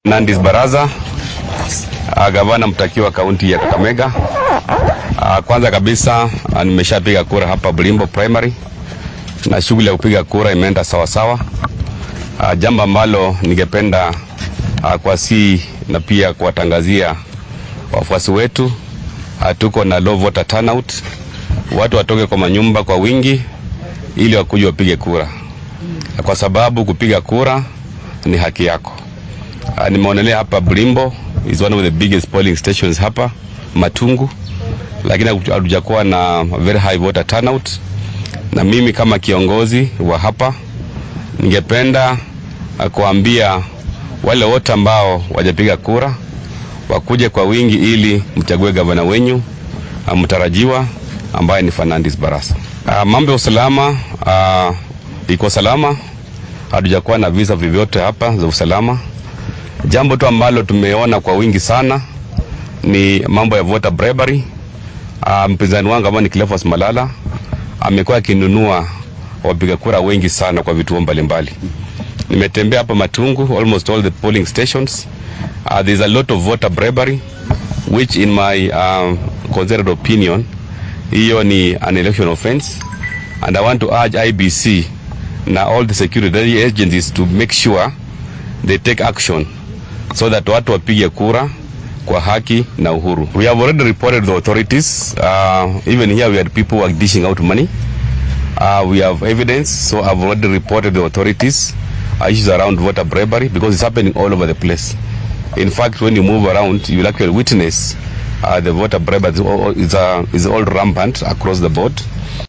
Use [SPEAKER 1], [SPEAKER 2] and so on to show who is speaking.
[SPEAKER 1] Nandis Baraza, uh, gavana mtakiwa kaunti ya Kakamega. Uh, kwanza kabisa uh, nimeshapiga kura hapa Bulimbo Primary na shughuli ya kupiga kura imeenda sawa sawa. Uh, jambo ambalo ningependa uh, kwa si na pia kuwatangazia wafuasi wetu uh, tuko na low voter turnout, watu watoke kwa manyumba kwa wingi ili wakuje wapige kura, kwa sababu kupiga kura ni haki yako. Uh, nimeonelea hapa Bulimbo is one of the biggest polling stations hapa Matungu, lakini hatujakuwa na very high voter turnout, na mimi kama kiongozi wa hapa ningependa uh, kuambia wale wote ambao wajapiga kura wakuje kwa wingi ili mchague gavana wenyu uh, mtarajiwa ambaye ni Fernandes Barasa. Uh, mambo ya usalama uh, iko salama, hatujakuwa na visa vyovyote hapa za usalama. Jambo tu ambalo tumeona kwa wingi sana ni mambo ya voter bribery. Uh, mpinzani wangu ambao ni Cleophas Malala amekuwa akinunua wapiga kura wengi sana kwa vituo mbalimbali. Nimetembea hapa Matungu, almost all the polling stations. Uh, there's a lot of voter bribery which in my um, considered opinion hiyo ni an election offense and I want to urge IBC na all the security agencies to make sure they take action so that watu wapige kura kwa haki na uhuru. We have already reported the authorities. Uh, even here we had people who are dishing out money. Uh, we have evidence, so I've already reported the authorities uh, issues around voter bribery because it's happening all over the place. In fact, when you move around, you will actually witness uh, the voter bribery is all, is, uh, is all rampant across the board.